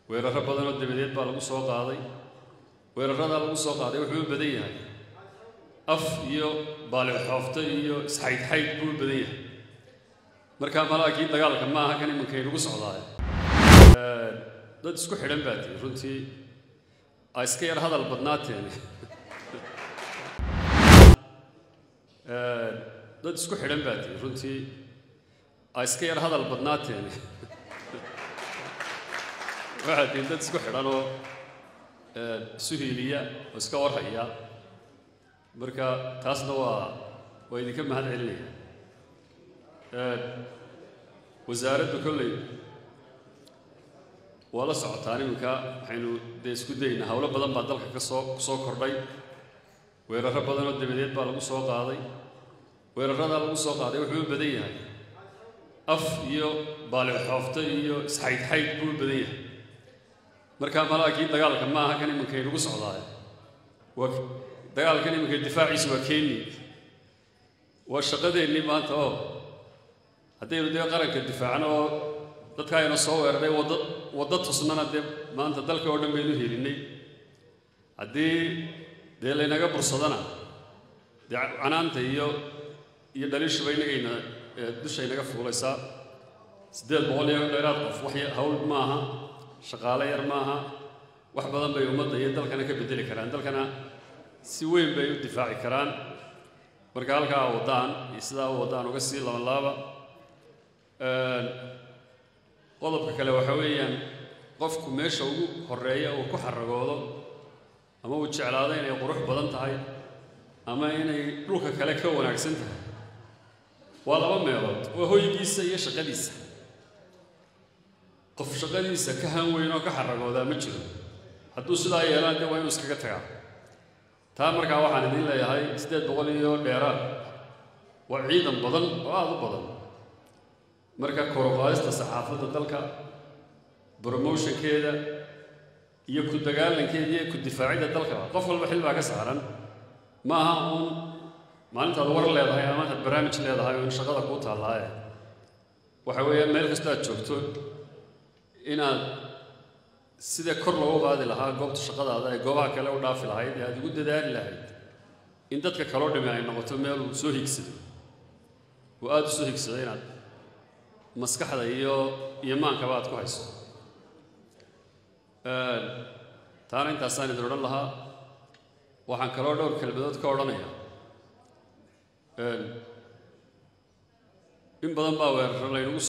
weeraro badan oo dabadeed baa lagu soo qaaday weeraradaa lagu soo qaaday wuxuu u badan yahay af iyo baalixoofto iyo isxaydxayd buu u badan yahay markaa malaakii dagaalka ma aha kan imankay nagu socdaay dad isku xidhan baa tihi runtii a iska yar hadal badnaateen dad isku xidhan baa tihi runtii a iska yar hadal badnaateen waxaa tihi dad isku xidhan oo isu hiiliya oo iska warhaya marka taasna waa waa idinka mahad celinaya wasaaraddu kolley waa la socotaan iminka waxaynu dee isku daynaa howlo badan baa dalka ka soo kusoo kordhay weeraro badan oo dabadeed baa lagu soo qaaday weeraradaa lagu soo qaaday wuxuu u badan yahay af iyo baalixoofto iyo isxaydxayd buu u badan yahay markaa malaakii dagaalka ma aha kan imankay nagu socdaay waa dagaalkan iminka difaaciisu waa keni waa shaqadeennii maanta oo haddaynu dee qaranka difaacno oo dadka ayna soo weeraray wadda waddo tusnana dee maanta dalka oo dhan baynu helinay haddii dee laynaga bursadana dee canaanta iyo iyo dhaliishuba inagayna dushaynaga fuulaysaa siddeed boqol iyo dheeraad qof wax hawl maaha shaqaale yar maaha wax badan bay ummadda iyo dalkana ka beddeli karaan dalkana si weyn bay u difaaci karaan marka halkaa waddaan iyo sidaa u waddaan uga sii laban laaba qodobka kale waxaa weeyaan qofku meesha ugu horeeya uu ku xaragoodo ama uu jeclaado inay qurux badan tahay ama inay dhulka kale ka wanaagsan tahay waa laba meelood waa hoygiisa iyo shaqadiisa qof shaqadiisa ka han weyn oo ka xaragoodaa ma jiro hadduu sidaa yeelaan dee waa inuu iskaga tagaa taa markaa waxaan idiin leeyahay siddeed boqol iyo dheeraad waa ciidan badan oo aada u badan marka koroqaadista saxaafadda dalka bromotionkeeda iyo ku dagaalankeeda iyo ku difaacidda dalka qof walba xil baa ka saaran ma aha uun maalintaad war leedahay ama intaad barnaamij leedahay oo in shaqada kuu taallaaye waxa weeyaan meel kastoo aad joogto inaad sida kor loogu qaadi lahaa goobta shaqadaada ee goobaha kale u dhaafi lahayd ee aad ugu dadaali lahayd in dadka kaloo dhimi ay noqoto meel uu soo higsado uu aada u soo higsado inaad maskaxda iyo iyo maankaba aad ku hayso taana intaasaan idin odhan lahaa waxaan kaloo dhowr kelmadood ka odhanayaa in badan baa weeraro laynagu